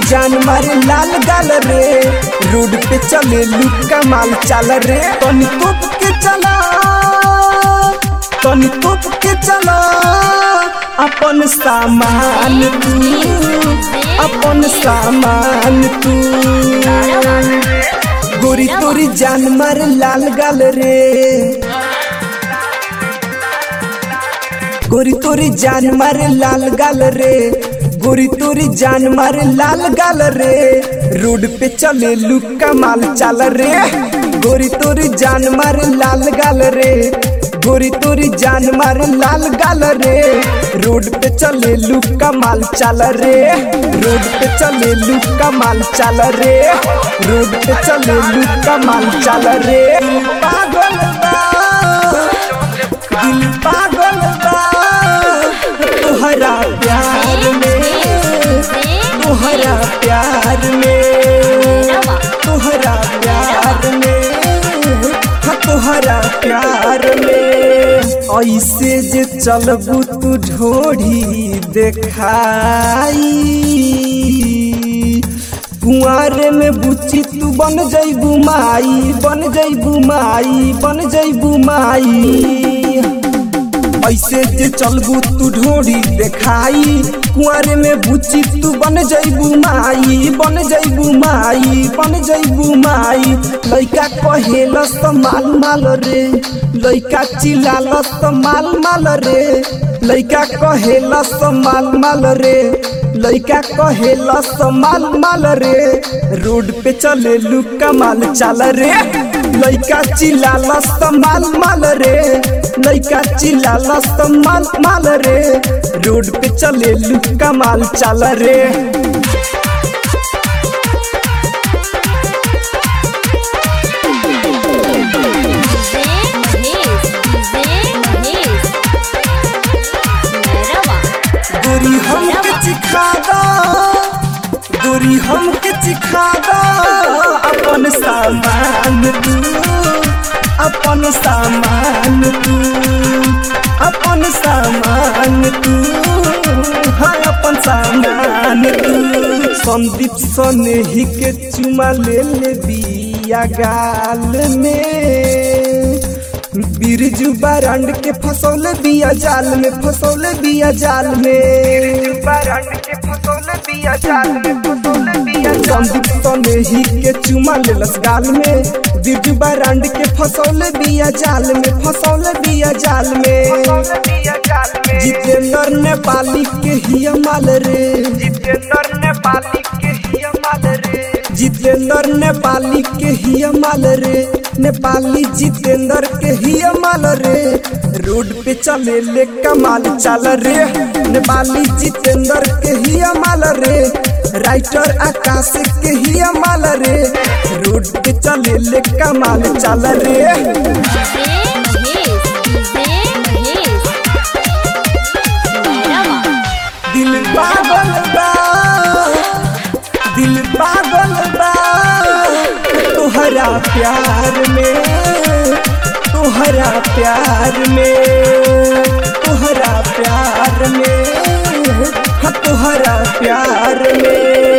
जान मारे लाल गाल रे रोड पे चले लुका माल चाल रे तनी तोप के चला तनी तोप के चला अपन सामान तू अपन सामान तू गोरी तोरी जान मारे लाल गाल रे गोरी तोरी जान मारे लाल गाल रे गोरी तोरी जान मारे लाल गाल रे रोड पे चले लुका माल चाल रे गोरी तोरी जान मारे लाल गाल रे गोरी तोरी जान मारे लाल गाल रे रोड पे चले लुका माल चाल रे रोड पे चले लुका माल चाल रे रोड पे चले लुका माल चाल रे पागल बा दिल पागल बा तोहरा प्यार में तोहरा प्यार में तोहरा प्यार में हाँ तोहरा प्यार में ऐसे जे चलबू तू ढोढ़ी देखाई कुआरे में बुच्ची तू बन जैबू माई बन जैबू माई बन जैबू माई ऐसे जे चलबू तू ढोरी देखाई कुआरे में बुच्ची तू बन जैबू माई बन जैबू माई बन जैबू माई लइका कहेलस त माल माल रे लइका चिल्लालस त माल माल रे लइका कहेलस त माल माल रे लइका कहेलस त माल माल रे रोड पे चले लुका माल चाल रे लइका चिल्लालस त माल माल रे लइका चिल्लालस त माल माल रे रोड पे चले लुका माल चाल रे गोरी हमके चिखा दो गोरी हमके चिखा दो अपन सामान तू अपन सामान तू अपन सामान तू हाँ अपन सामान तू संदीप सनेही के चुमा ले ले बिया गाल में बिरजू बारंड के फसौल बिया जाल में फसौल बिया जाल में बारंड के फसौल बिया जाल में फसौल बिया संदीप सनेही के चुमा लेलस गाल में बिरजू बारंड के फसौल बिया जाल में फसौल बिया जाल में जितेंद्र नेपाली के हिया माल रे जितेंद्र नेपाली के हिया माल रे जितेंद्र नेपाली के हिया माल रे नेपाली जितेंद्र के हिया माल रे रोड पे चले ले कमाल चाल रे नेपाली जितेंद्र के हिया माल रे राइटर आकाश के हिया माल रे रोड पे चले ले कमाल चाल रे दिल पागल बा दिल पागल बा तोहरा प्यार में तोहरा प्यार में तोहरा प्यार में हाँ तोहरा प्यार में